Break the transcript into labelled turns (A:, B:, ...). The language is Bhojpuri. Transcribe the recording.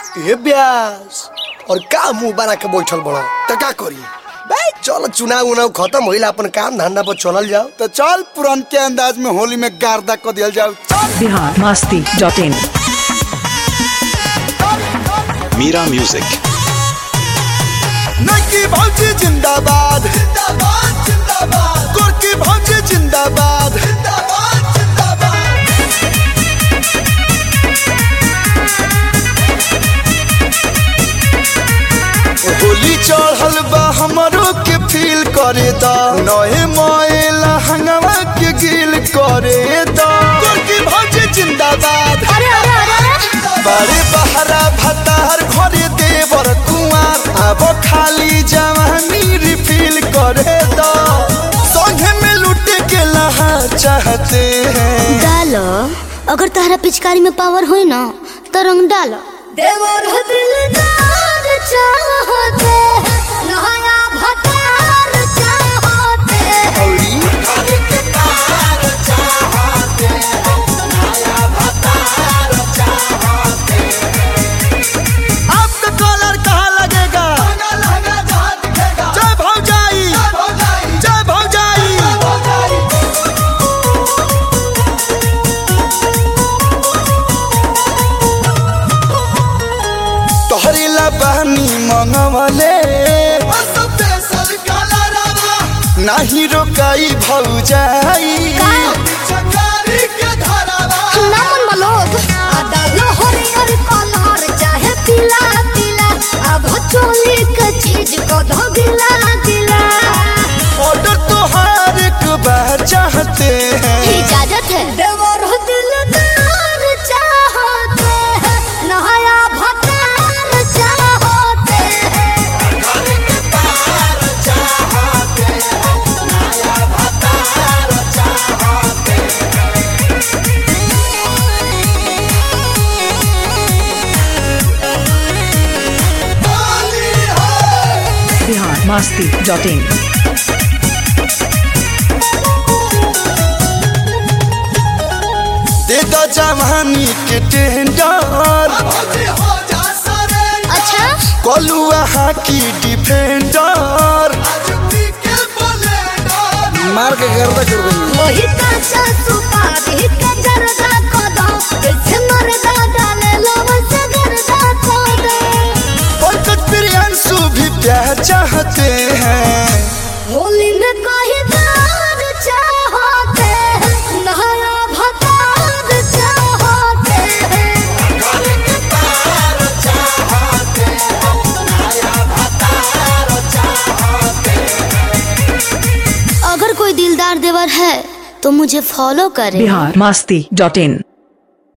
A: ए ब्यास और का मुंह बना के बैठल बड़ा
B: त का करी
A: भाई चल चुनाव उनाव खत्म होइल अपन काम धंधा पर चलल जाओ
B: तो चल पुरान के अंदाज में होली में गार्दा क दियल जाओ चल
C: Bihar Masti dot in
D: Mira Music.
B: नकी भौजी जिंदाबाद जिंदाबाद जिंदाबाद गोरकी भौजी जिंदाबाद जिंदाबाद जिंदाबाद होली चढ़ल बा हमरो के फील करे दा नए मोएला हंगवा के गिल करे दा गोरकी भौजी जिंदाबाद
E: अरे अरे अरे अरे
B: बड़े बहरा भतार घरे देवर कुआर अब खाली जवानी रिफिल करे दो संगे में लुटे के लहा चाहते हैं
E: डालो अगर तहरा पिचकारी में पावर होई ना तो रंग डालो देवर दिलदार चाहते नया भतार चाहते
B: आपका कॉलर कहाँ लगेगा जय भौजाई जय भौजाई तोहरी ला बहनी मंगवले नाही रोकाई भौजाई
E: ना मन मलोग डालो हरियर कलर चाहे पीला पीला अब चोली के चीज को धो गिला गिला
B: ऑर्डर तोहार एक बार चाहते हैं
E: इजाजत है देवर दिलदार चाहते हैं नया भतार चाहते हैं
C: बिहार मस्ती डॉट इन
B: दे दो जवानी के टेंडर
E: अच्छा
B: कलुआ हाकी डिफेंडर मार के गर्दा कर देंगे
E: वही काचा सुपारी के जरदा को दो इसे मरदा डाले लवन से गरदा को दो
B: पंकज प्रियांशु भी प्यार चाहते हैं
E: होली में कोई दार चाहते हैं नया भतार चाहते हैं अगर कोई दिलदार देवर है तो मुझे फॉलो करे
C: बिहार मस्ती डॉट इन